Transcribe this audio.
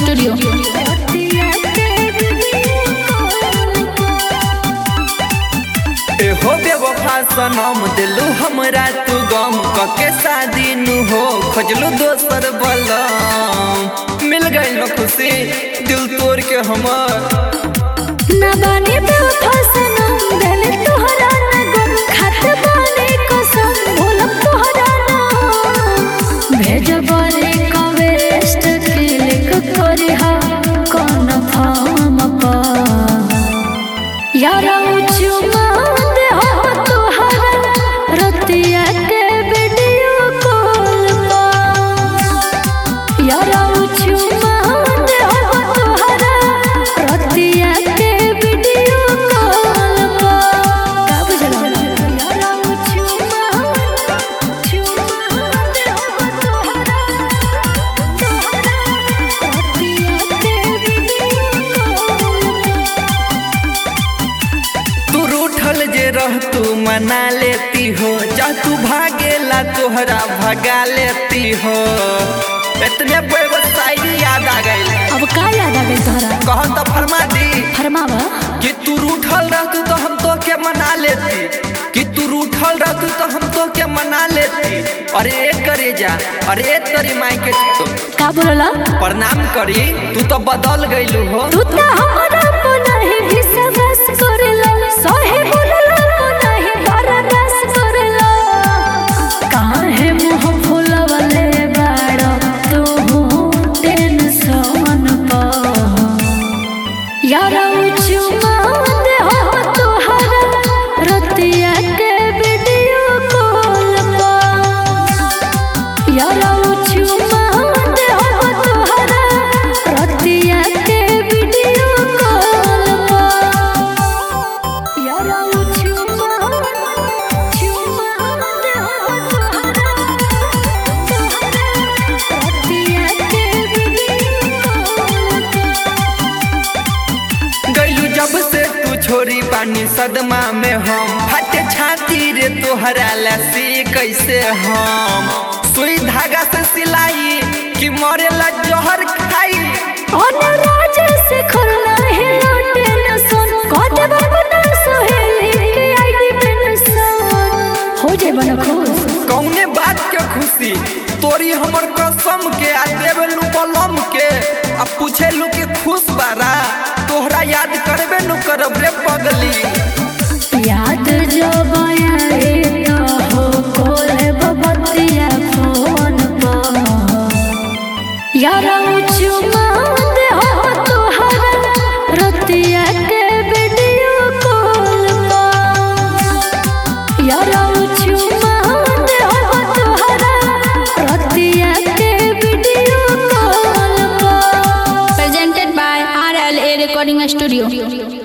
Studio एहो बेवफा सनम दिलू हमरा तू गम कके शादी नु हो खोजलू दोसर बलम मिल गई न खुशी दिल तोड़ के हमर ना बानी बेवफा सनम दिल तोहरा ना गम खात बानी कसम भूलम तोहरा ना भेजबले कवेस्ट क्लिक करी हा कौन फार्म पर यारा चुमा दे हो तोहरा रतिया के वीडियो कॉल पर यारा चुमा दे हो तोहरा रतिया के वीडियो कॉल पर का बुझला यारा चुमा चुमा दे हो तोहरा तोहरा रतिया के वीडियो कॉल तू रूठल जे रह तू मना लेती हो जा तू भागेला तोहरा भगा लेती हो इतने बड़े शायरी याद आ गई अब का याद आ गई तोहरा कहन तो फरमा दी फरमावा कि तू रूठल रहतू तो हम तो के मना लेती कि तू रूठल रहतू तो हम तो के मना लेती अरे एक करे जा अरे एक तरी माई के तो का बोलला प्रणाम करी तू तो बदल गईलू हो तू त हमरा को नहीं विश्वास करेला सहे बोलला को नहीं बर्दाश्त करेला काहे मुंह फुलवले बाड़ तू टेंशन पर यारा चुमा दे हो तोहरा रतिया के वीडियो कॉल पर यारा चुमा दे हो तोहरा रतिया के वीडियो कॉल पर यारा चुमा चुमा दे हो तोहरा तोहरा रतिया के वीडियो कॉल पर गईलू जब से तू छोरी पानी सदमा में हम फटे छाती रे तोहरा लसी कैसे हम सुई धागा से सिलाई कि मरेला जहर खाई अनुराज से खुलना है लौटे न सुन कद बबना सोहेली के आईडी पे न सुन हो जाए बना खुश कौने बात के खुशी तोरी हमर कसम के आ देवेलू बलम के आ पूछेलू कि खुश बारा तोहरा याद करबे नु करब रे पगली याद जो बयाए तो हो कोले बबतिया फोन पर यारा चुमा दे हो तोहरा रतिया के वीडियो कॉल पर यारा चुमा दे हो तोहरा रतिया के वीडियो कॉल पर presented by RLA Recording Studio.